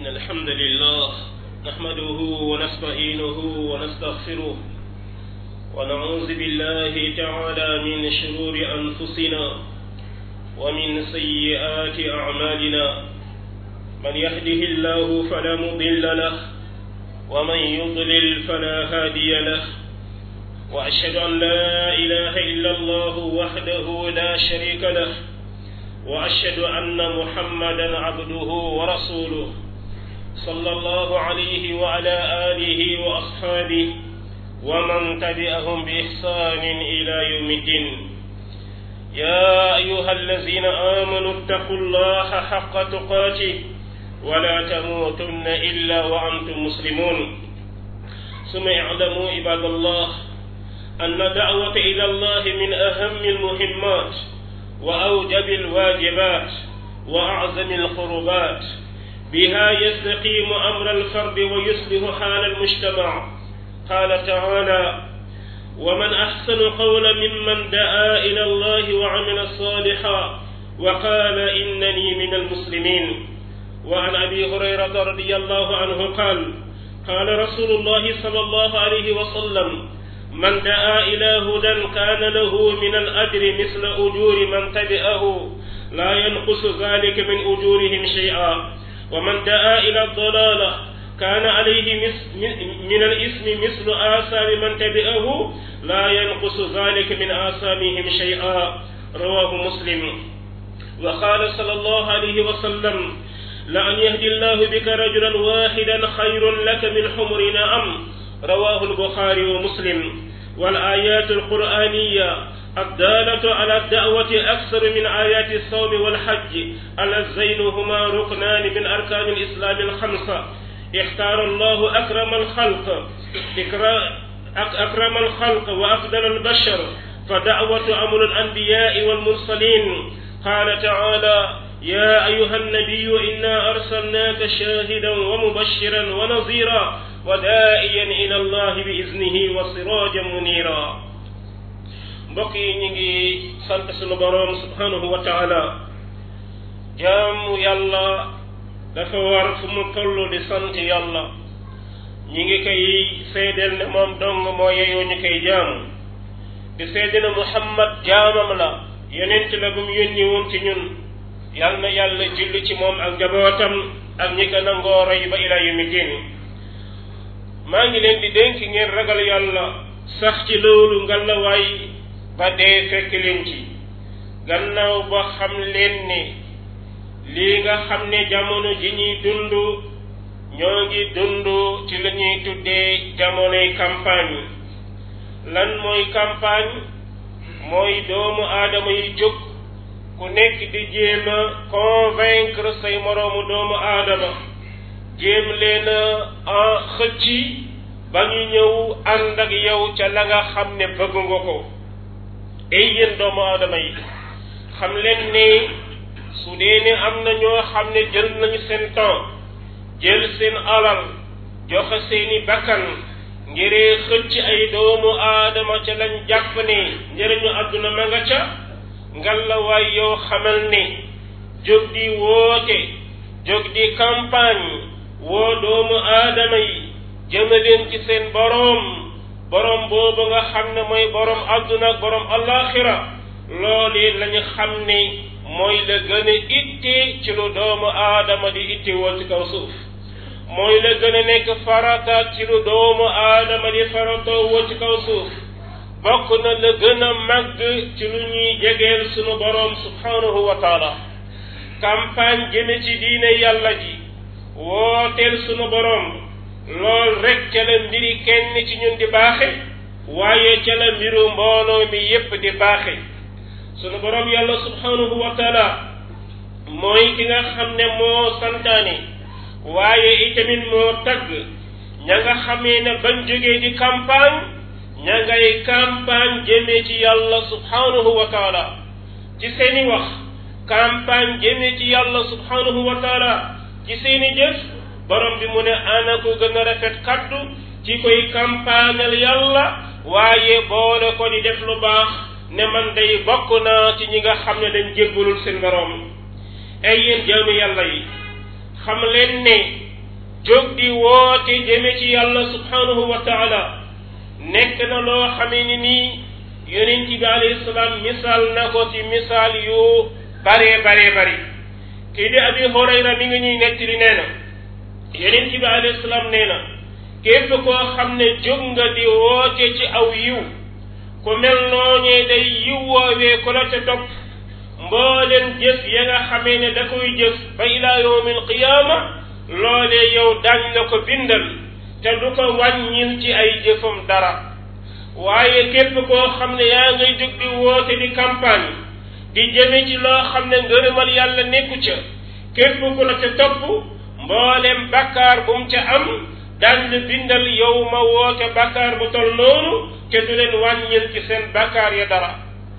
إن الحمد لله نحمده ونستعينه ونستغفره ونعوذ بالله تعالى من شرور أنفسنا ومن سيئات أعمالنا من يهده الله فلا مضل له ومن يضلل فلا هادي له وأشهد أن لا إله إلا الله وحده لا شريك له وأشهد أن محمدا عبده ورسوله صلى الله عليه وعلى آله وأصحابه ومن تبعهم بإحسان إلى يوم الدين يا أيها الذين آمنوا اتقوا الله حق تقاته ولا تموتن إلا وأنتم مسلمون ثم اعلموا عباد الله أن الدعوة إلى الله من أهم المهمات وأوجب الواجبات وأعظم القربات بها يستقيم أمر الفرد ويصلح حال المجتمع قال تعالى ومن أحسن قولا ممن دعا إلى الله وعمل صالحا وقال إنني من المسلمين وعن أبي هريرة رضي الله عنه قال قال رسول الله صلى الله عليه وسلم من دعا إلى هدى كان له من الأجر مثل أجور من تبعه لا ينقص ذلك من أجورهم شيئا ومن دعا إلى الضلالة كان عليه من الإثم مثل آثام من تبعه لا ينقص ذلك من آثامهم شيئا رواه مسلم وقال صلى الله عليه وسلم لأن يهدي الله بك رجلا واحدا خير لك من حمر نعم رواه البخاري ومسلم والآيات القرآنية الدالة على الدعوة أكثر من آيات الصوم والحج اللذين هما ركنان من أركان الإسلام الخمسة اختار الله أكرم الخلق أكرم الخلق وأفضل البشر فدعوة أمر الأنبياء والمرسلين قال تعالى يا أيها النبي إنا أرسلناك شاهدا ومبشرا ونظيرا ودائيا إلى الله بإذنه وسراجا منيرا mbokk yi ñu ngi sant sunu boroom subhanahu wa taala jaamu yàlla dafa war fu mu toll di sant yàlla ñi ngi koy seedeel ne moom dong moo yeyoo ñu koy jaamu di seede ne Muhammad jaamam la yonent la bu mu yónni woon ci ñun yal na yàlla julli ci moom ak njabootam ak ñi ko nangoo roy ba ila yawmi din maa ngi leen di dénk ngeen ragal yàlla sax ci loolu ngalawaay ba dee fekk leen ci gannaaw ba xam leen ne lii nga xam ne jamono ji ñuy dund ñoo ngi dund ci la ñuy tuddee jamonoy campagne lan mooy campagne mooy doomu aadama yi jóg ku nekk di jéem a convaincre say moroomu doomu aadama jéem leen a xëcc ba ñu ñëw ànd ak yow ca la nga xam ne bëgg nga ko ay yéen doomu aadama yi xam leen ne su dee ne am na ñoo xam ne jël nañu seen temps jël seen alal joxe seeni bakkan ngiree xëcc ay doomu aadama ca lañ jàpp ne njëriñu àdduna ma nga ca ngalla waay yow xamal ne jóg di woote jóg di campagne woo doomu aadama yi jëmaleen ci seen boroom boroom boobu nga xam ne mooy boroom àdduna ak boroom allaaxira loolu lañu xam ne mooy la gën a itte ci lu doomu aadama di itte woo ci kaw suuf mooy la gën a nekk farata ci lu doomu aadama di faratoo woo ci kaw suuf bokk na la gën a màgg ci lu ñuy jegeel sunu boroom subhanahu wa taala campagne jëme ci diine yàlla ji wooteel sunu boroom lool rek ca la mbiri kenn ci ñun di baaxe waaye ca la mbiru mbooloo mi yépp di baaxe sunu boroom yàlla subhanahu wa taala mooy ki nga xam ne moo santaane waaye itamit moo tagg ña nga xamee ne bañ jógee di campagne ña ngay campagne jëmee ci yàlla subhanahu wa taala ci seeni wax campagne jëmee ci yàlla subhanahu wa taala ci seeni jëf borom bi mu ne ana ko gën a rafet kaddu ci koy campagnal yàlla waaye boole ko di def lu baax ne man day bokk naa ci ñi nga xam ne dañ jébbalul seen borom ay yéen jaami yàlla yi xam leen ne jóg di woote jëme ci yàlla subhanahu wa taala nekk na loo xamee ni nii yonent bi alayhi salaam misaal na ko ci misaal yu baree baree bari kii di abi horayra mi ngi ñuy nettali nee na yonent bi alayhi salaam nee na képp koo xam ne jóg nga di woote ci aw yiw ku mel nooñee day yiw woowee ku la ca topp mbooleen jëf ya nga xamee ne da koy jëf ba ila yawmi alqiyaama loolee yow dañ la ko bindal te du ko wàññil ci ay jëfam dara waaye képp koo xam ne yaa ngay jóg di woote di campagne di jëme ci loo xam ne ngërëmal yàlla nekku ca képp ku la ca topp mbooleem bakkaar bu mu ca am daañ la bindal yow ma woote bakkaar bu tol noonu te du leen wàññil ci seen bakkaar ya dara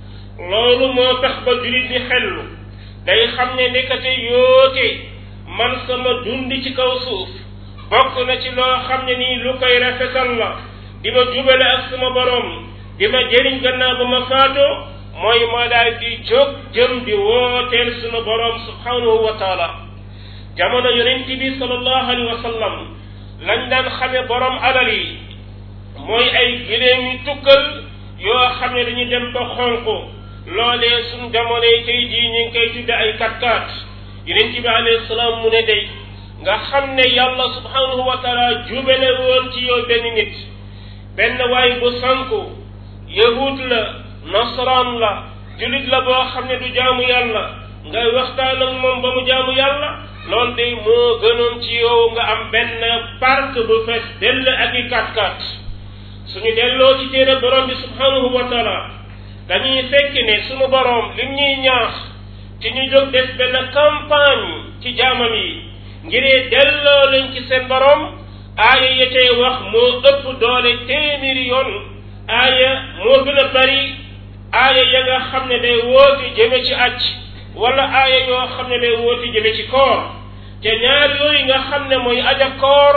loolu moo tax ba julit di xellu day xam ne nekkate yoote man sama dundi ci kaw suuf bokk na ci loo xam ne nii lu koy rafetal la di ma jubale ak sama borom di ma jëriñ gannaaw ba ma faatoo mooy ma daal di jóg jëm di wooteel sunu borom subhanahu wa taala jamono yonent bi sallallahu alayhi wa sallam lañ daan xame borom alal yi mooy ay giléem yu tukkal yoo xam ne dañuy dem ba xonq loolee suñ jamonoy tey jii ñu ngi koy tudde ay katkaat yonent bi alayhi salaam mu ne day nga xam ne yàlla subhanahu wa taala jubale woon ci yow benn nit benn waay bu sanku yahud la nasaraan la julit la boo xam ne du jaamu yàlla ngay waxtaan ak moom ba mu jaamu yàlla loolu de moo gënoon ci yow nga am benn parc bu fees dell ak i kat-kat suñu delloo ci téere borom bi subhanahu wa taala dañuy fekk ne suñu borom lim ñuy ñaax ci ñu jóg def benn campagne ci jaamam yi ngiree delloo leen ci seen borom aaya ya cay wax moo ëpp doole téeméeri yoon aaya moo gën a bari aaya ya nga xam ne day wooti jëme ci acc wala aaya yoo xam ne day wooti jëme ci koor te ñaar yooyu nga xam ne mooy aja koor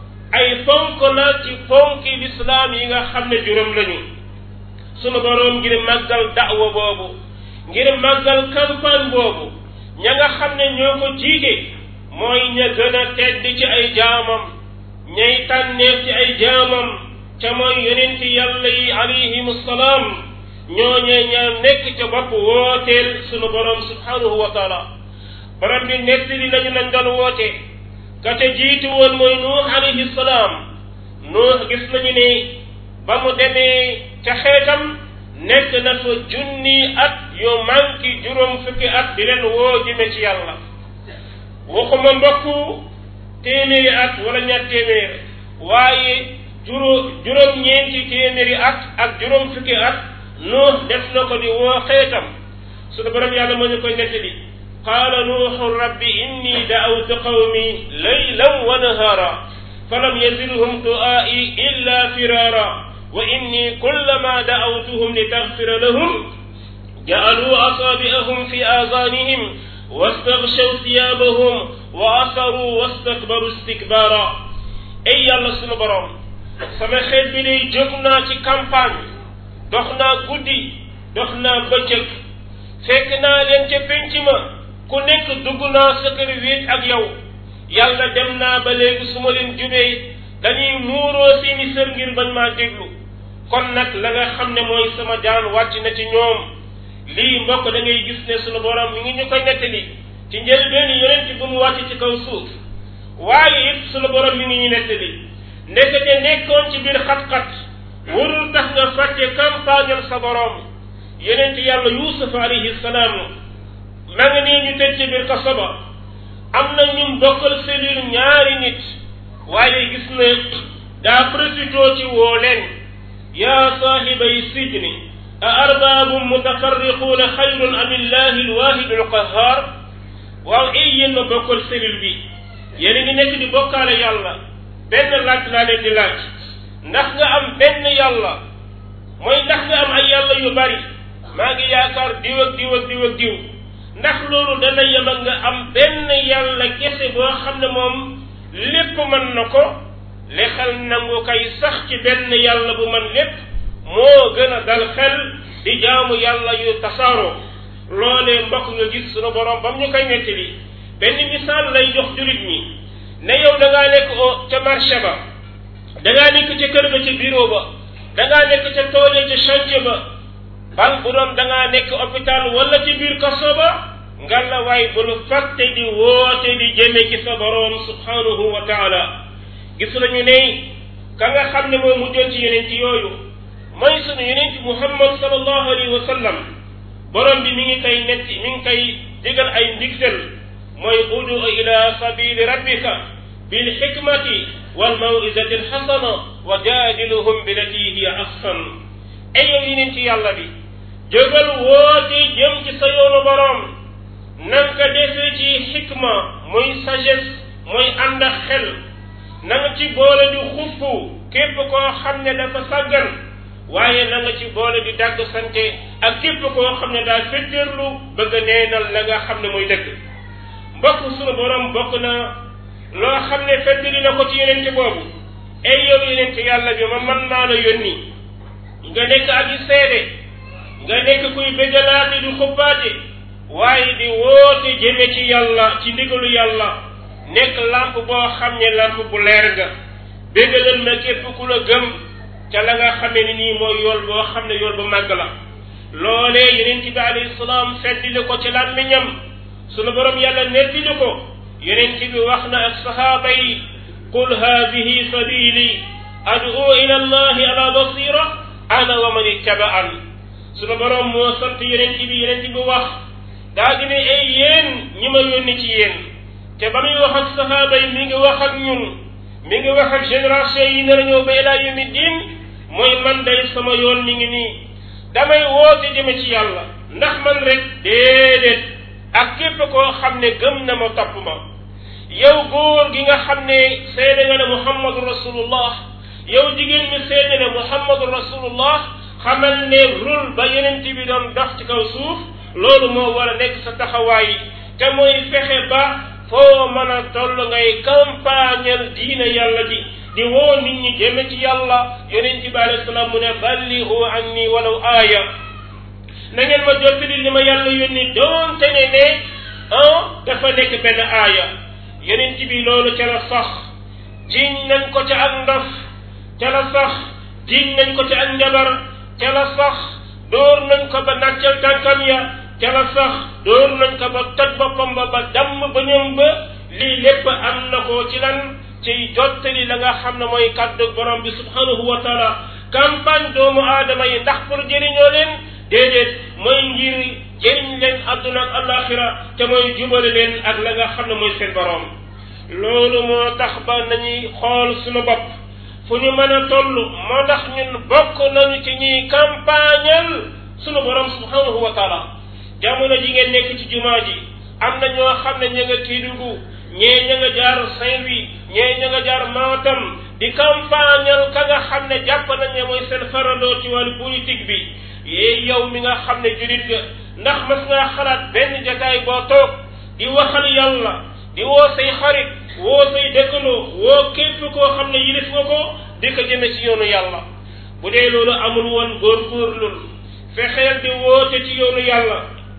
ay fonk la ci fonki lislaam yi nga xam ne juróom lañu sunu boroom ngir màggal da'wa boobu ngir màggal campagne boobu ña nga xam ne ñoo ko jiite mooy ña gën a tedd ci ay jaamam ñay tànneef ci ay jaamam ca mooy yonenti yàlla yi alayhim salaam ñooñee ña nekk ca bopp wooteel sunu borom subhanahu wa taala borom bi nettali lañu lañ doon woote ka ca jiitu woon mooy nuux alayhi salaam nuux gis nañu ne ba mu demee ca xeetam nekk na fa junni at yu manki juróom fukki at di leen woo jëme ci yàlla waxuma mbokku téeméeri at wala ñaar téeméer waaye juróom juróom-ñeenti téeméeri at ak juróom fukki at nuux def na ko di woo xeetam sunu borom yàlla moo ñu koy nettali qaala nuuxu rabbi inni daawtu qawmi laylan wa nahaara falam yazidhum du'aa'i illa firaara wa inni kullama daawtuhum litaghfira lahum ja'aluu asaabi'ahum fi aazaanihim wastaghshaw thiyaabahum wa asaruu wastakbaru istikbaara ay yàlla sunu borom sama xeet bi day jóg naa ci campagne dox naa guddi dox naa bëccëg fekk naa leen ca penc ma ku nekk dugg naa sa kër wéet ak yow yàlla dem naa ba léegi su ma leen jubee dañuy muuroo seeni sër ngir bañ maa déglu kon nag la nga xam ne mooy sama jaan wàcc na ci ñoom lii mbokk da ngay gis ne sunu borom mi ngi ñu koy nettali ci njëlbeen yonent bu mu wàcc ci kaw suuf waaye it sunu borom mi ngi ñu nettali ndekete nekkoon ci biir xat-xat warul tax nga fàtte campagnal sa borom yonent yàlla yusuf alayhi salaam ma nga nii ñu tëj ci biir kaso ba am na ñum bokkal cellule ñaari nit waaye gis na daa profitoo ci woo leen yaa saahibay sijni a arbaabum mutafarriquuna xayrun am illahi alwahidu alqahar waaw ay yéen ma bokkal cellule bi yéen a ngi nekk di bokkaale yàlla benn laaj laa leen di laaj ndax nga am benn yàlla mooy ndax nga am ay yàlla yu bari maa ngi yaakaar diw ak diw ak diw ak diw ndax loolu dana yem ak nga am benn yàlla kese boo xam ne moom lépp mën na ko li xel nangu kay sax ci benn yàlla bu man lépp moo gën a dal xel di jaamu yàlla yu tasaaroo loolee mbokk nga gis sunu borom bam ñu koy nettali benn misaal lay jox julit ñi ne yow da ngaa nekk ca marché ba da ngaa nekk ca kër ga ca bureau ba da ngaa nekk ca tool ca chantier ba bal bu doon da ngaa nekk hôpital wala ci biir kaso ba ngalla waay bul fàtte di woote di jëme ci sa boroom subhanahu wa taala gis nañu ne ka nga xam ne mooy mujjoon ci yeneen ci yooyu mooy sunu yeneen ci muhammad sallallahu alayhi wa sallam borom bi mi ngi koy netti mi ngi koy digal ay ndigtal mooy udu ila sabili rabbika bil hikmati wal mawizati alxasana wa jaadiluhum billati hiya ahsan ay yow yeneen ci yàlla bi jógal woote jëm ci sa yoonu borom nan ka defee ci xikma muy sagesse muy ànd ak xel na nga ci boole di xuppu képp koo xam ne dafa sàggan waaye na nga ci boole di dàgg sante ak képp koo xam ne daa fetteerlu bëgg a neenal la nga xam ne muy dëgg mbokk sunu borom bokk na loo xam ne fettali na ko ci yenente boobu ay yow yenente yàlla bi ma mën naa la yónni nga nekk aji seede nga nekk kuy bëggalaate di xubbaate waaye di woote jëme ci yàlla ci ndigalu yàlla nekk lamp boo xam ne lamp bu leer nga béggalal ma képp ku la gëm ca la nga xamee ni nii mooy yool boo xam ne yool bu màgg la loolee yeneen bi alayhi salaam feddili ko ci làmmiñam sunu borom yàlla nettili ko yeneen bi wax na ak sahaaba yi qul haadihi sabili ad'u ila allahi ala basira ana wa man ittaba'an sunu borom moo sant yeneen bi yeneen bi wax daa di ne ay yéen ñi ma yónni ci yéen te ba muy wax ak sahaaba yi mi ngi wax ak ñun mi ngi wax ak génération yi nar a ñëw ba ilaa yawmi diin mooy man day sama yoon mi ngi nii damay woote jëme ci yàlla ndax man rek déedéet ak képp koo xam ne gëm na ma topp ma yow góor gi nga xam ne seede nga ne muhammadu rasulullah yow jigéen mi seede ne muhammadu rasulullah xamal ne rul ba yeneen bi doon dox ci kaw suuf loolu moo war a nekk sa taxawaay te mooy fexe ba foo mën a toll ngay campagnal diine yàlla ji di woo nit ñi jëme ci yàlla yonent bi alayhi salaam mu ne ballihu anni walaw aaya na ngeen ma jottali li ma yàlla yónni doonte ne ne ah dafa nekk benn aaya yonent bi loolu ca la sax jiñ nañ ko ca ak ndof ca la sax jiñ nañ ko ca ak njabar ca la sax dóor nañ ko ba nàccal tànkam ya ca la sax dóor nañ ko ba toj boppam ba ba damm ba ñoom ba lii lépp am na ko ci lan ci jottali la nga xam ne mooy kàddu borom bi subhanahu wa taala campagne doomu aadama yi ndax pour jëriñoo leen déedéet mooy ngir jëriñ leen adduna ak alaxira te mooy jubale leen ak la nga xam ne mooy seen borom loolu moo tax ba nañuy xool suñu bopp fu ñu mën a toll moo tax ñun bokk nañu ci ñuy campagnal suñu borom subhanahu wa taala jamono ji ngeen nekk ci jumaa ji am na ñoo xam ne ña nga Kédougou ñee ña nga jaar Saint-Louis ñee ña nga jaar Matam di campagnal ka nga xam ne jàpp nañ ne mooy seen farandoo ci wàllu politique bi yee yow mi nga xam ne julit nga ndax mas ngaa xalaat benn jataay boo toog di waxal yàlla di woo say xarit woo say dëkkandoo woo képp koo xam ne yilif nga ko di ko jëme ci yoonu yàlla bu dee loolu amul woon góorgóorlul fexeel di woote ci yoonu yàlla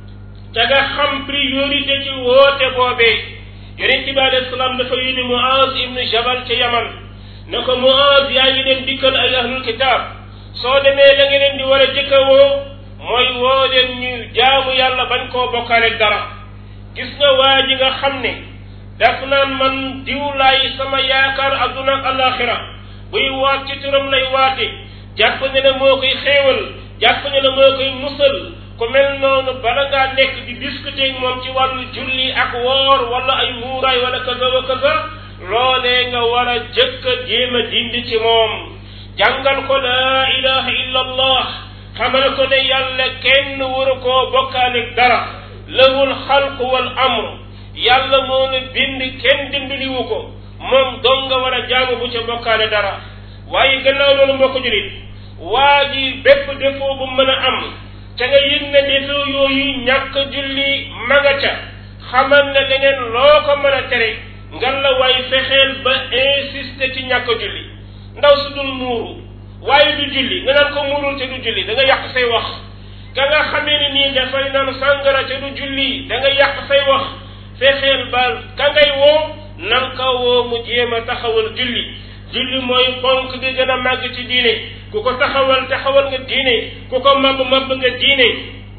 te nga xam priorité ci woote boobee yonent bi alayhi salaam dafa yónni Muaz ibnu Jabal ca Yaman ne ko Muaz yaa ngi leen dikkal ay ahlul kitaab soo demee la nga leen di war a jëkka woo mooy woo leen ñu jaamu yàlla bañ koo bokkaale dara gis nga waa ji nga xam ne daf naan man diwlaay sama yaakaar adduna ak alaxira buy waat ci turam lay waate jàpp ne ne moo koy xéewal jàpp ne ne moo koy musal ku mel noonu bala ngaa nekk di discuter moom ci wàllu julli ak woor wala ay muuraay wala kaza wa kaza loolee nga war a jëkk a jéem a dindi ci moom jàngal ko laa ilaha illa allah xamal ko ne yàlla kenn waru koo bokkaale dara lahul xalq wal amr yàlla moo ne bind kenn dimbaliwu ko moom dong nga war a jaamu bu ca bokkaale dara waaye gannaaw loolu mbokk julit waa ji bépp défaut bu mën a am ca nga yëg ne défaut yooyu ñàkk julli ma nga ca xamal ne leneen loo ko mën a tere ngan la waaye fexeel ba insister ci ñàkk julli ndaw su dul muuru waaye du julli nga naan ko muurul te du julli da nga yàq say wax ka nga xamee ni nii dafay naan sàngara te du julli da nga yàq say wax fexeel ba ka ngay woo nan ka woo mu jéem a taxawal julli julli mooy ponk bi gën a màgg ci diine ku ko taxawal taxawal nga diine ku ko màbb màbb nga diine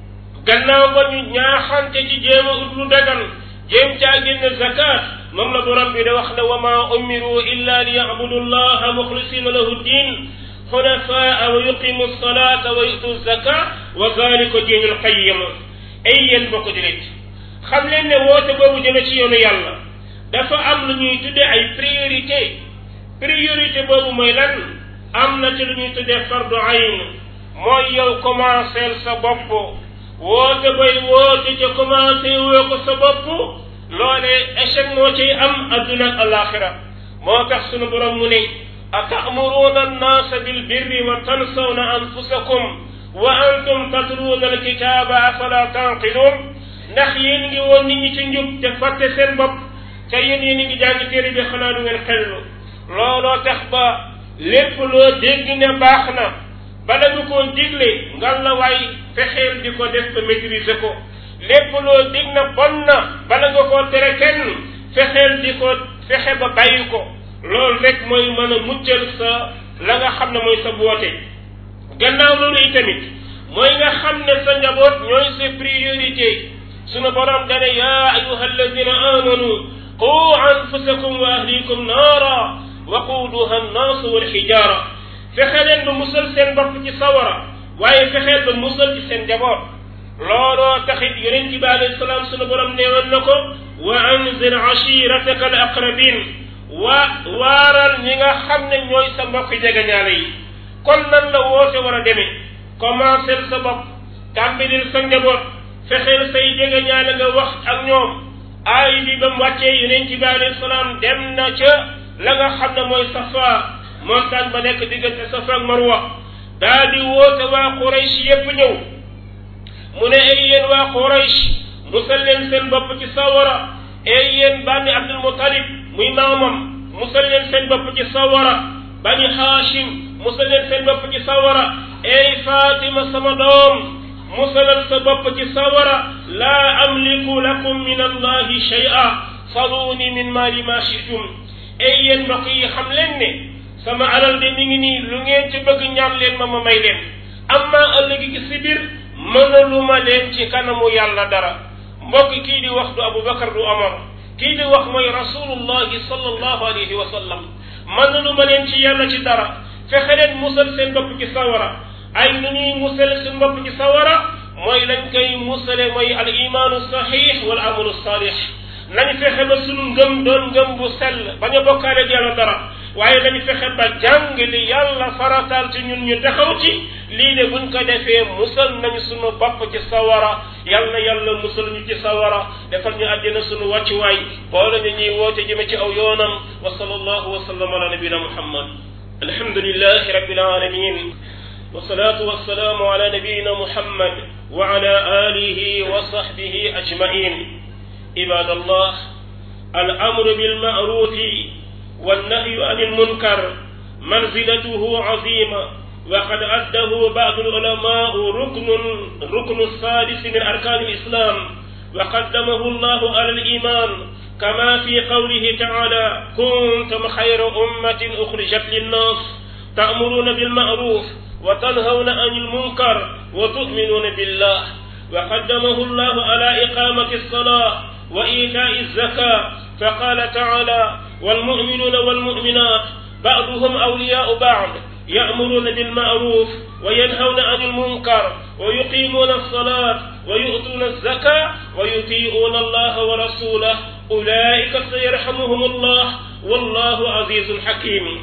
gannaaw ba ñu ñaaxante ci jéem a ut lu dagan jéem caa génn zakat moom la borom bi da wax ne wa ma umiru illa li yabudu llaha muxlisina lahu din xunafaa wa yuqimu salata wa yutu zaka wa zalika diinul qayim ay yéen bokk julit xam leen ne woote boobu jëme ci yoonu yàlla dafa am lu ñuy tudde ay priorité priorité boobu mooy lan am na ci lu ñuy tuddee fardu ayn mooy yow commencé sa bopp woote bay woote ca commencé woo ko sa bopp loolee échec moo ciy am adduna ak alaxira moo tax sunu borom mu ne atamuruuna annaasa bilbirri wa tansawna anfusakum wa antum tatluuna alkitaaba afala tanqiluun ndax yéen ngi woon nit ñi ci njub te fàtte seen bopp te yéen yéen ngi jàng téere bi xanaa du ngeen xellu looloo tax ba lépp loo dégg ne baax na bala nga koo digle ngal la waay fexeel di ko def ba maîtriser ko lépp loo dig na bon na bala nga koo tere kenn fexeel di ko fexe ba bàyyi ko loolu rek mooy mën a muccal sa la nga xam ne mooy sa boote gannaaw loolu itamit mooy nga xam ne sa njaboot ñooy sa priorité sunu borom dane yaa ayuha alladina amanu qu anfusakum wa ahlikum naara waquuduha annaasu walxijaara fexe leen ba musal seen bopp ci sawara waaye fexeel ba musal ci seen njaboot looloo taxit yonent bi alayhi salaam sunu borom neewoon na ko wa anzir ashirataka al aqrabin wa waaral ñi nga xam ne ñooy sa mbokk jegeñaale yi kon nan la woote war a demee commencel sa bopp tàmbilil sa njaboot fexeel say jegeñaale nga wax ak ñoom aay bi ba mu wàccee yonent bi alayhi salaam dem na ca la nga xam ne mooy safa montagne ba nekk diggante safa ak marwa daa di woote waa Quraysh yépp ñëw mu ne ay yéen waa Quraysh musal leen seen bopp ci sawara ay yéen bànni Abdul Muttalib muy maamam musal leen seen bopp ci sawara bani Haashim musal leen seen bopp ci sawara ay Fatima sama doom musalal sa bopp ci sawara laa amliku lakum min allahi shay'a saluni min mali ma shi'tum ay yéen mbokk yi xam leen ne sama alal de mi ngi nii lu ngeen ci bëgg ñaan leen ma ma may leen amma ëllëg gi si biir mënaluma leen ci kanamu yàlla dara mbokk kii di wax du Abubakar du Omar kii di wax mooy rasulullahi sallallahu alayhi wa sallam mënaluma leen ci yàlla ci dara fexe leen musal seen bopp ci sawara ay nu ñuy musal seen bopp ci sawara mooy lañ koy musale mooy al imaanu sahih wal amalu salih nañ fexe ba sunu ngëm doon ngëm bu sell bañ a bokkaale ak yàlla dara waaye nañ fexe ba jàng li yàlla farataal ci ñun ñu taxaw ci lii de buñ ko defee musal nañu sunu bopp ci sawara yal na yàlla musal ñu ci sawara defal ñu àddina sunu wàccuwaay boole ñu ñuy woote jëme ci aw yoonam wa sallallahu wa sallam ala nabina muhammad alhamdulillahi rabbil alamin والصلاة والسلام على نبينا محمد وعلى آله وصحبه أجمعين عباد الله الأمر بالمعروف والنهي عن المنكر منزلته عظيمة وقد أده بعض العلماء ركن ركن السادس من أركان الإسلام وقدمه الله على الإيمان كما في قوله تعالى كنتم خير أمة أخرجت للناس تأمرون بالمعروف وتنهون عن المنكر وتؤمنون بالله وقدمه الله على إقامة الصلاة وإيتاء الزكاة فقال تعالى والمؤمنون والمؤمنات بعضهم أولياء بعض يأمرون بالمعروف وينهون عن المنكر ويقيمون الصلاة ويؤتون الزكاة ويطيعون الله ورسوله أولئك سيرحمهم الله والله عزيز حكيم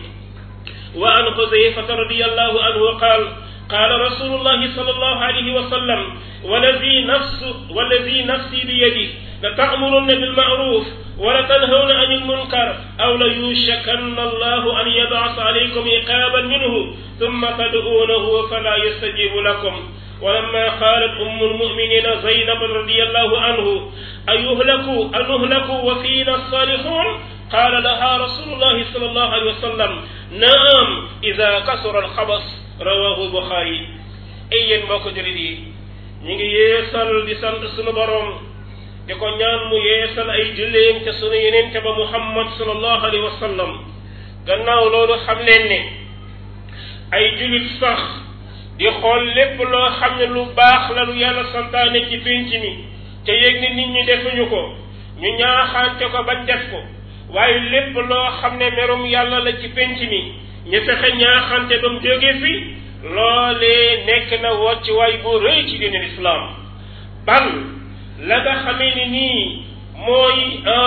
وعن حذيفة رضي الله عنه قال قال رسول الله صلى الله عليه وسلم والذي نفس والذي نفسي بيده لتأمرن بالمعروف ولتنهون عن المنكر أو ليوشكن الله أن يبعث عليكم عقابا منه ثم تدعونه فلا يستجيب لكم ولما قالت أم المؤمنين زينب رضي الله عنه أيهلك أنهلك وفينا الصالحون قال لها رسول الله صلى الله عليه وسلم نعم إذا كسر الخبص رواه البخاري ay yéen mbokk julit yi ñu ngi yeesal di sant sunu borom di ko ñaan mu yeesal ay julleem ca sunu yenente ba muhammad sallallahu alayhi wa sallam gannaaw loolu xam leen ne ay jullit sax di xool lépp loo xam ne lu baax la lu yàlla santaane ci pénc mi te yéeg ni nit ñi defuñu ko ñu ñaaxaante ko bañ def ko waaye lépp loo xam ne merum yàlla la ci pénc mi ñu fexe ñaaxante ba mu jóge fi loolee nekk na wocc waay bu rëy ci diine lislaam bal la nga xamee ni nii mooy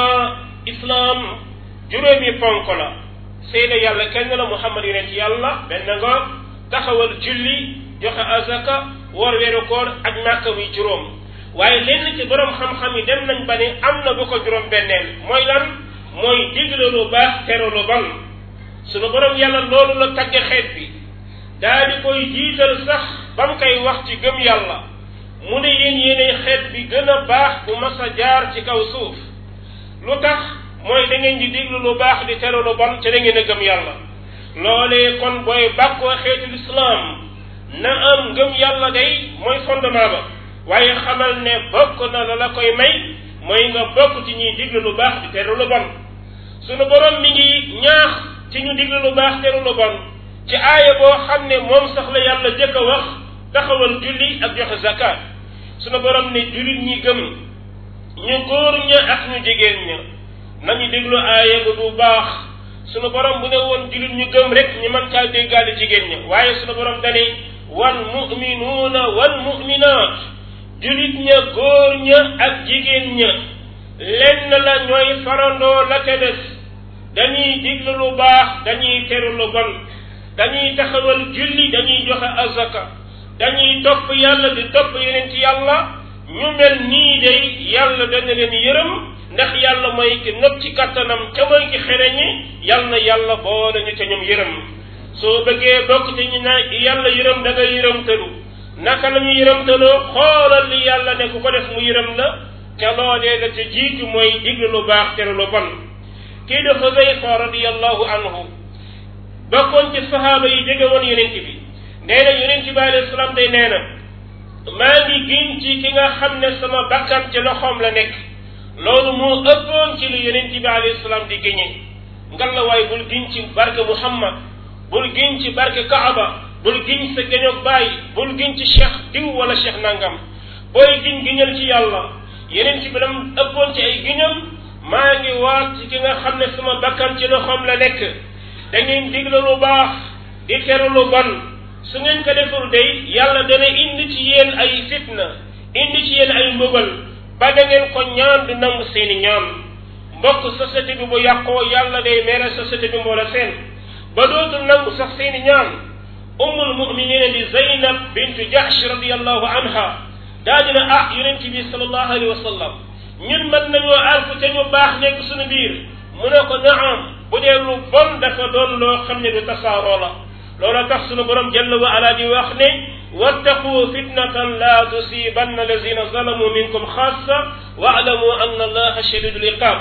islaam juróomi ponk la seede yàlla kenn la muhammad yonent yàlla benn nga taxawal julli joxe azaka woor weeru koor ak màkka muy juróom waaye lenn ci borom xam-xam yi dem nañ ba ne am na bu ko juróom benneel mooy lan mooy digle lu baax tere lu bon sunu borom yàlla loolu la tagge xeet bi daa di koy jiital sax ba mu koy wax ci gëm yàlla mu ne yéen yéenay xeet bi gën a baax bu mas a jaar ci kaw suuf lu tax mooy da ngeen di diglu lu baax di tere lu bon te da ngeen a gëm yàlla loolee kon booy bàkkoo xeetu lislaam na am gëm yàlla day mooy fondement ba waaye xamal ne bokk na la la koy may mooy nga bokk ci ñuy diglu lu baax di tere lu bon sunu borom mi ngi ñaax ci ñu diglu lu baax tere lu bon ci aaya boo xam ne moom sax la yàlla jëkk a wax taxawal julli ak joxe zakat sunu borom ne jullit ñi gëm ñu góor ña ak ñu jigéen ña nañu déglu aaya ba bu baax sunu borom bu ne woon jullit ñu gëm rek ñu mën caa déggaale jigéen ña waaye sunu borom dane wal muminuuna wal muminaat jullit ña góor ña ak jigéen ña lenn la ñooy farandoo la ca des dañuy diglu lu baax dañuy teru lu bon dañuy taxawal julli dañuy joxe azaka dañuy topp yàlla di topp yeneen ci yàlla ñu mel nii day yàlla dana leen yërëm ndax yàlla mooy ki nëpp ci kattanam ca mooy ki xereñi yal na yàlla boole ñu ca ñoom yërëm soo bëggee bokk te ñu na yàlla yërëm da nga yërëm tëlu naka la ñu yërëm tëloo xoolal li yàlla ne ku ko def mu yërëm la ca loolee la ca jiitu mooy diglu lu baax tere lu bon kii de Xuzayfa radiyallahu anhu bokkoon ci sahaaba yi jege woon yonent bi nee na yonent bi alayhi salaam day nee na maa ngi giñ ci ki nga xam ne sama bakkan ci loxoom la nekk loolu moo ëppoon ci lu yonent bi alayhi salaam di géñe ngal la waaye bul giñ ci barke Muhammad bul giñ ci barke Kaaba bul giñ sa géñoog baay bul giñ ci cheikh diw wala cheikh nangam booy giñ giñal ci yàlla yonent bi lam ëppoon ci ay giñam maa ngi waat ci ki nga xam ne sama bakkan ci loxoom la nekk da ngeen digle lu baax di tere lu bon su ngeen ko deful day yàlla dana indi ci yéen ay fitna indi ci yéen ay mbugal ba da ngeen ko ñaan du nangu seeni ñaan mbokk société bi bu yàqoo yàlla day mere société bi mboola seen ba dootul nangu sax seeni ñaan ummul muminina di Zaynab bintu Jahsh radiallahu anha daa dina ah yonent bi sallallahu alayhi wa sallam ñun mën nañoo alku te ñu baax nekk suñu biir mu ne ko naam bu dee lu bon dafa doon loo xam ne du tasaaroo la loola tax sunu borom jalla wa ala di wax ne wattaqu fitnatan la tusibanna allazina zalamu minkum xaassa waalamu anna allaha shadidul iqab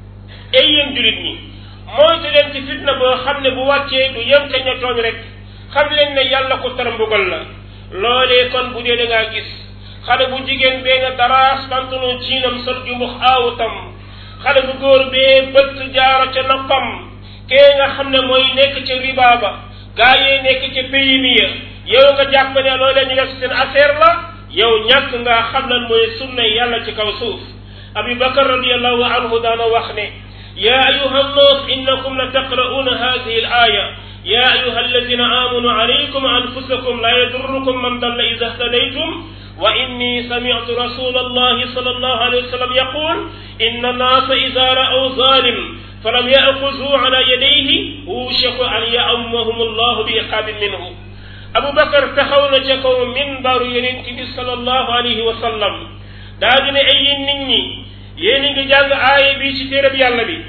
ay yéen julit ñi moytu leen ci fitna boo xam ne bu wàccee du yem ca ña tooñ rek xam leen ne yàlla ko tar mbugal la loolee kon bu dee da ngaa gis xale bu jigéen bee nga daraas pantalon jiinam sol jumbux aawutam xale bu góor bee bëtt jaaro ca noppam kee nga xam ne mooy nekk ca riba ba gaa yee nekk ca pays mi ya yow nga jàpp ne loolee ñu def seen affaire la yow ñàkk nga xam lan mooy sunna yàlla ci kaw suuf abi bakar radiallahu anhu daana wax ne ya ayuha nnas innakum la taqra'una hadihi al aya ya ayuha alladina amanu alaykum anfusakum la yadurrukum man dalla ida htadaytum وإني سمعت رسول الله صلى الله عليه وسلم يقول إن الناس إذا رأوا ظالم فلم يأخذوا على يديه وشك أن يأمهم الله بعقاب منه أبو بكر تخون جكو منبر ينتبه صلى الله عليه وسلم داجن أي نني يني جانغ آية بي تيرب يالا بي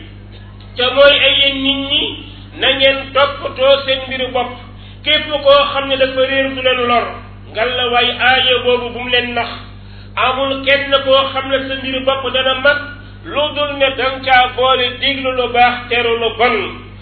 تموي أي نني نngeen toppatoo seen mbiru bopp képp koo xam ne dafa réer du leen lor ngalla waay aaya boobu bu mu leen nax amul kenn koo xam ne sa mbiru bopp dana mat lu dul ne danga caa boole diglu lu baax teru lu bon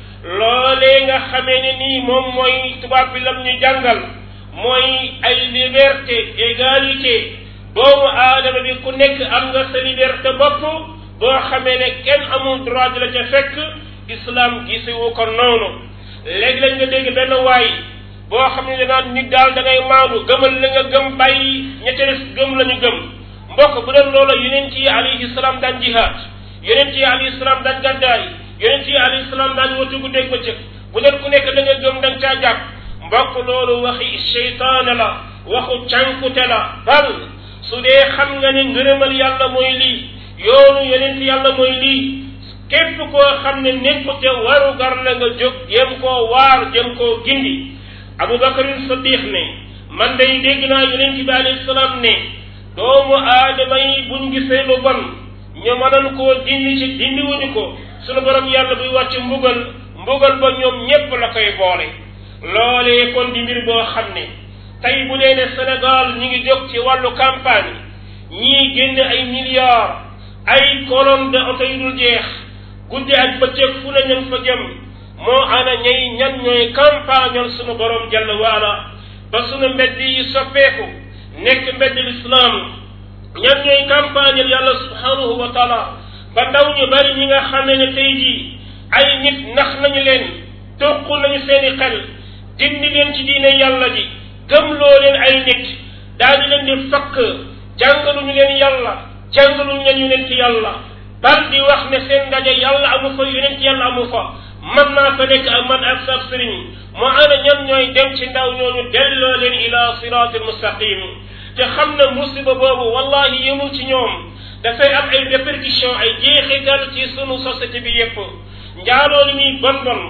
loolee nga xamee ne nii moom mooy tubaab bi lam ñu jàngal mooy ay liberté égalité doomu aadama bi ku nekk am nga sa liberté bopp boo xamee ne kenn amul droit di la ca fekk islam gisewu ko noonu léegi-léeg nga dégg benn waay boo xam ne danaan nit daal da ngay maandu gëmal la nga gëm bàyyi ñette des gëm la ñu gëm mbokk bu doon loola yonent yi alayhi salaam daan jihaad yonent yi alayhi salaam daan gàddaay yonent yi alayhi salaam daan watu guddeeg bëccëg bu doon ku nekk da nga gëm da nga caa jàpp mbokk loolu waxi seytaane la waxu cànkute la bal su dee xam nga ne ngërëmal yàlla mooy lii yoonu yonent yàlla mooy lii képp koo xam ne nekkute waru gar la nga jóg jëm koo waar jëm koo gindi abubakarin saddiq ne man day dégg naa yonent bi alayhi salaam ne doomu aadama yi buñ gisee lu bon ñu mënoon koo dindi ci dindi wuñu ko sunu borom yàlla buy wàcc mbugal mbugal ba ñoom ñépp la koy boole loolee kon di mbir boo xam ne tey bu dee ne Sénégal ñi ngi jóg ci wàllu campagne ñii génne ay milliards ay colonne de oto yu dul jeex guddi ak bëccëg fu ne ñan fa jëm moo ana ñay ñan ñooy campagnal sunu borom jalla waala ba sunu mbedd yi soppeeku nekk mbedd lislaam ñan ñooy campagnal yàlla subhanahu wa taala ba ndaw ñu bari ñi nga xamee ne tey jii ay nit nax nañu leen toq nañu seeni xel dindi leen ci diine yàlla ji gëmloo leen ay nit daal di leen di fakk jàngaluñu leen yàlla jàngaluñu leen yonent yàlla bal di wax ne seen ndaje yàlla amu fa yonent yàlla amu fa man naa fa nekk ak man ak sab sëriñ moo ana ñan ñooy dem ci ndaw ñooñu delloo leen ila siratil mustaqim te xam na musiba boobu wallahi yemul ci ñoom dafay am ay répercussion ay jeexital ci sunu société bi yépp njaaloo li muy bon bon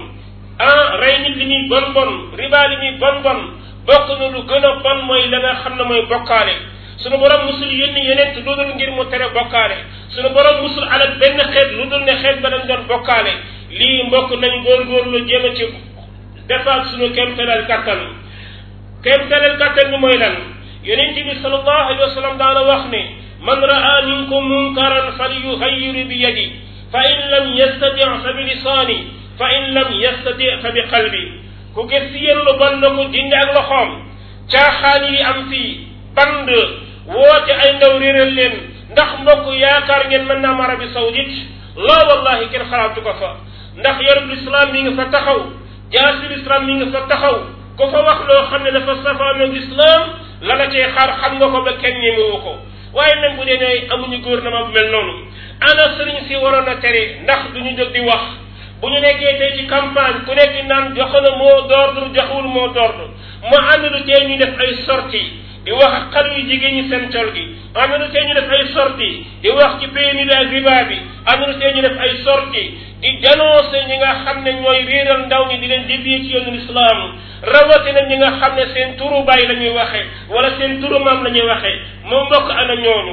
ah rey nit li muy bon bon riba li muy bon bon bokk na lu gën a bon mooy la nga xam ne mooy bokkaale sunu borom musul yónni yeneen lu dul ngir mu tere bokkaale sunu borom musul alal benn xeet lu dul ne xeet ba dañ doon bokkaale lii mbokk nañ góorgóorlu jéem a ci defaat sunu kéemtalal kattan kéemtalal kattan bi mooy lan yonent bi sallallahu alayhi wa sallam daana wax ne man raa minkum munkaran falyughayyiru bi yadi fa in lam yastati fa bi lisaani fa in lam yastati fa bi qalbi ku gis si yéen lu bon na ko dindi ak loxoom caaxaan yi am fii band woote ay ndaw réeral leen ndax mbokk yaakaar ngeen mën naa am Arabie Saoudite loo wallahi kenn xalaatu ko fa ndax yarub lislaam mi nga fa taxaw jaasi lislaam mi nga fa taxaw ku fa wax loo xam ne dafa safaanoog lislaam la la cee xaar xam nga ko ba kenn ñemewu ko waaye même bu dee ne amuñu gouvernement bu mel noonu ana sëriñ si waroon a tere ndax duñu jóg di wax bu ñu nekkee tey ci campagne ku nekk naan jox na mot d'ordre joxewul mot d'ordre mu ànd lu tee ñu def ay sortie di wax ak xale yu jigéen ñi seen col gi ànd lu tee ñu def ay sortie di wax ci PMI bi ak riba bi ànd lu tee ñu def ay sortie di dénoncer ñi nga xam ne ñooy réeral ndaw ñi di leen dévier ci yoonu islam rawatina ñi nga xam ne seen turu baay la ñuy waxee wala seen turu maam la ñuy waxee moo mbokk ana ñooñu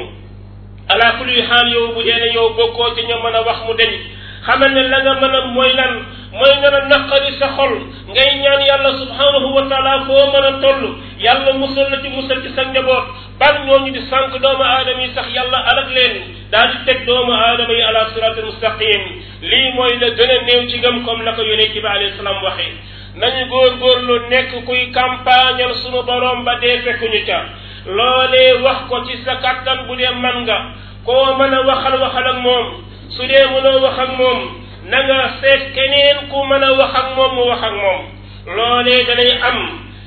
ala kulli xaal yow bu dee ne yow bokkoo ci ñoo mën a wax mu deñ xamal ne la nga mën a mooy lan mooy nga a naqari sa xol ngay ñaan yàlla subhanahu wa taala foo mën a toll yàlla musal la ci musal ci sa njaboot ban ñooñu di sànq doomu aadama yi sax yàlla alak leen daal di teg doomu aadama yi ala siratul mustaqim lii mooy la gën a néew ci gëm comme la ko yonent bi alayhi salaam waxee nañu góorgóorlu nekk kuy campagnal sunu borom ba dee fekkuñu ca loolee wax ko ci sa kattan bu dee man nga koo mën a waxal waxal ak moom su dee mënoo wax ak moom na nga seet keneen ku mën a wax ak moom mu wax ak moom loolee danay am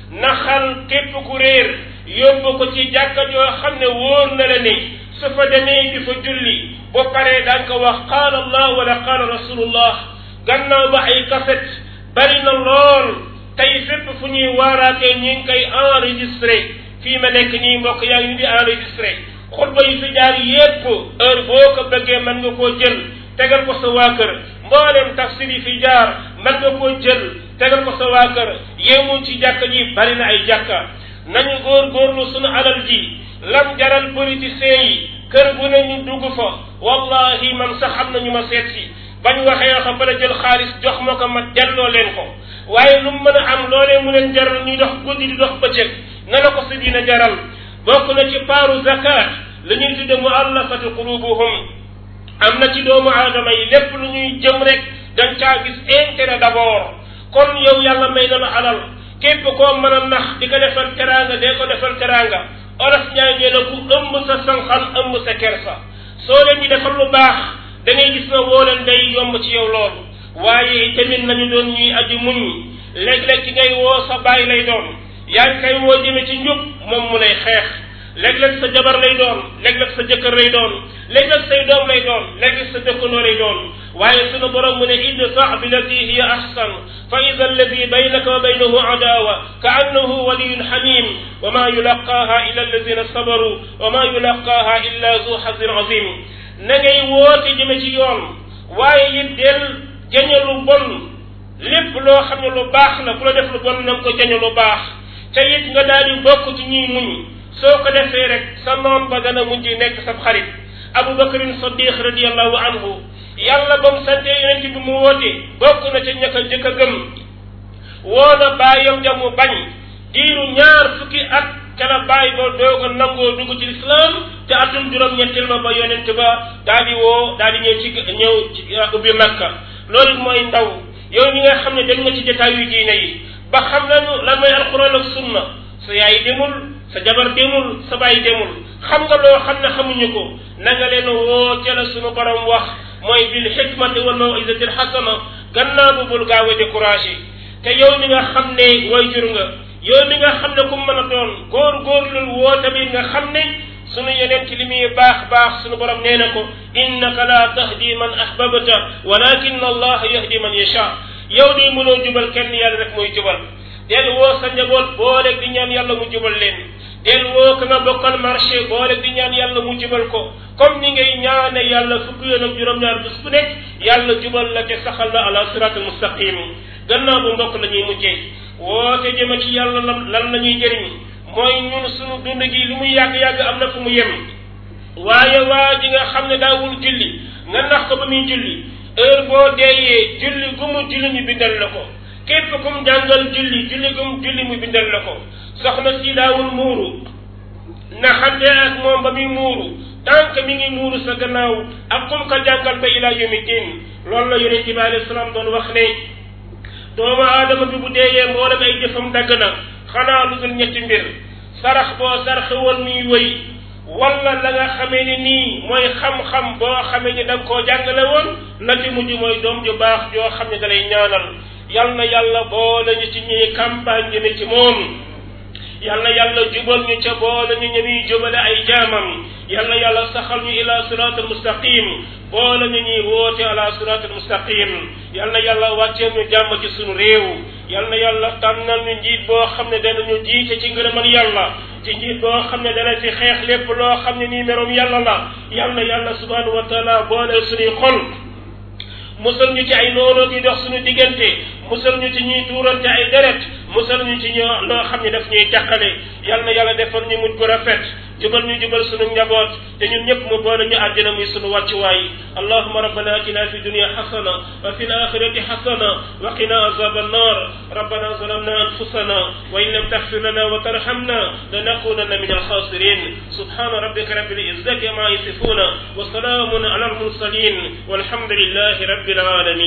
naxal képp ku réer yóbbu ko ci jàkka joo xam ne wóor na la ne su fa demee di fa julli bu paree daan ko wax qaala allah wala qaala rasulullah gannaaw ba ay kaset bari na lool tey fépp fu ñuy waaraatee ñi ngi koy enregistré fii ma nekk nii mbokk yaa ngi di enregistré xutba yi fi jaar yépp heure boo ko bëggee mën nga koo jël tegal ko sa waa kër mboolem tafsir yi fi jaar mën nga koo jël tegal ko sa waa kër yéemul ci jàkka ji bari na ay jàkka nañu góorgóorlu sunu alal ji lam jaral politiciens yi kër bu ne ñu dugg fa wallahi man sax am na ñu ma seet si bañ waxee xam ba la jël xaalis jox ma ko ma delloo leen ko waaye lu mu mën a am loolee mu leen jaral ñuy dox guddi di dox bëccëg na la ko si dina jaral bokk na ci paaru zakat la ñuy tudde muallafati qulubuhum am na ci doomu aadama yi lépp lu ñuy jëm rek dañ caa gis intérêt d'abord kon yow yàlla may na la alal képp koo mën a nax di ko defal teraanga dee ko defal teraanga olof ñaa ngee na ku ëmb sa sanxal ëmb sa kersa soo leen di defal lu baax da ngay gis na woo leen day yomb ci yow loolu waaye tamit nañu doon ñuy aji muñ léeg-léeg ci ngay woo sa baay lay doon yaa ngi koy woo jëme ci njub moom mu lay xeex léeg-léeg sa jabar lay doon léeg-léeg sa jëkkër lay doon léeg-léeg say doom lay doon léeg-léeg sa dëkkandoo lay doon waaye sunu borom mu ne idfa billati hiya ahsan fa ida alladi baynaka wa baynahu adawa ka annahu waliyun xamim wa ma yulaqaaha illa alladina sabaru wa ma yulaqaaha illa zu xazin azim na ngay woote jëme ci yoon waaye it del jañe lu bon lépp loo xam ne lu baax la ku la def lu bon na nga ko jañe lu baax te it nga daal di bokk ci ñuy muñ soo ko defee rek sa noon ba dana mujj nekk sa xarit abu bakarin sadiq radiallahu anhu yàlla ba mu sante yonent bi mu woote bokk na ca ñaka jëkk a gëm woo na bàyyam ja mu bañ diiru ñaar fukki at ca la bàyyi ba doog a nangoo dugg ci lislaam te atum juróom-ñetteel ma ba yonent ba daal di woo daal di ñëw ci ñëw ci ubbi makka loolu mooy ndaw yow mi nga xam ne dem nga ci jotaay yu diine yi ba xam nañu lan mooy alquran ak sunna sa yaay demul sa jabar demul sa baay demul xam nga loo xam ne xamuñu ko na nga leen woo ca la sunu borom wax mooy bil xikmati wal mawizati alxasana gannaaw bu bul gaaw a découragé te yow mi nga xam ne way jur nga yow mi nga xam ne ku mën a doon góor góorlul woo tamit nga xam ne sunu yeneen ci li muy baax baax sunu borom nee na ko innaka la tahdi man ahbabta walakin allah yahdi man yasha yow de mënoo jubal kenn yàlla rek mooy jubal del woo sa njaboot booleeg di ñaan yàlla mu jubal leen del woo ka nga bokkal marché booleeg di ñaan yàlla mu jubal ko comme ni ngay ñaane yàlla fukki yoon ak juróom-ñaar bés bu nekk yàlla jubal la te saxal la ala sirat al mustaqim gannaaw bu mbokk la ñuy mujjee woote jëme ci yàlla lan lan la ñuy jëriñ mooy ñun sunu dund gi lu muy yàgg-yàgg am na fu mu yem waaye waa ji nga xam ne daawul julli nga nax ko ba muy julli heure boo deeyee julli gu mu julli ñu bindal la ko képp ku mu jàngal julli julli gu mu julli mu bindal la ko soxna si daawul muuru naxante ak moom ba muy muuru tant que mi ngi muuru sa gannaaw ak kum ko jàngal ba ila yawmi din loolu la yonent bi alayhi salaam doon wax ne doomu aadama bi bu deeyee mboolem ay jëfam dagg na xanaa lu dul ñetti mbir sarax boo sarxe woon muy wëy wala la nga xamee ni nii mooy xam-xam boo xamee ni da nga koo jàngale woon na ci mujj mooy doom ju baax joo xam ne da lay ñaanal yal na yàlla boole ñu ci ñuy campagne jëme ci moom yal na yàlla jubal ñu ca boole ñu ñuy jubale ay jaamam yal na yàlla saxal ñu ila sirat al mustaqim boole ñu ñuy woote ala sirat al mustaqim yal na yàlla wàcceel ñu jàmm ci sunu réew yal na yàlla tànnal ñu njiit boo xam ne danañu jiite ci ngërëmal yàlla ci njiit boo xam ne dana fi xeex lépp loo xam ne nii merom yàlla la yal na yàlla subhanahu wa taala boole suñuy xol musal ñu ci ay noonoo gi dox suñu diggante musal ñu ci ñuy tuurante ay deret musal ñu ci ñoo loo xam ne daf ñuy teqale yal na yàlla defal ñu mujj gu rafet jubal ñu jubal sunu njaboot te ñun ñëpp mu boole ñu àjjana muy sunu wàccuwaay allahuma rabbana atina fi dunia xasana wa fi alaxirati xasana wa qina azab annar rabbana zalamna anfusana wa in lam taxfir lana wa tarhamna lanakunanna min alxasirin subhana rabbika rabbil izzati ma yasifuna wa salamun ala almursalin walhamdulillahi rabbil alamin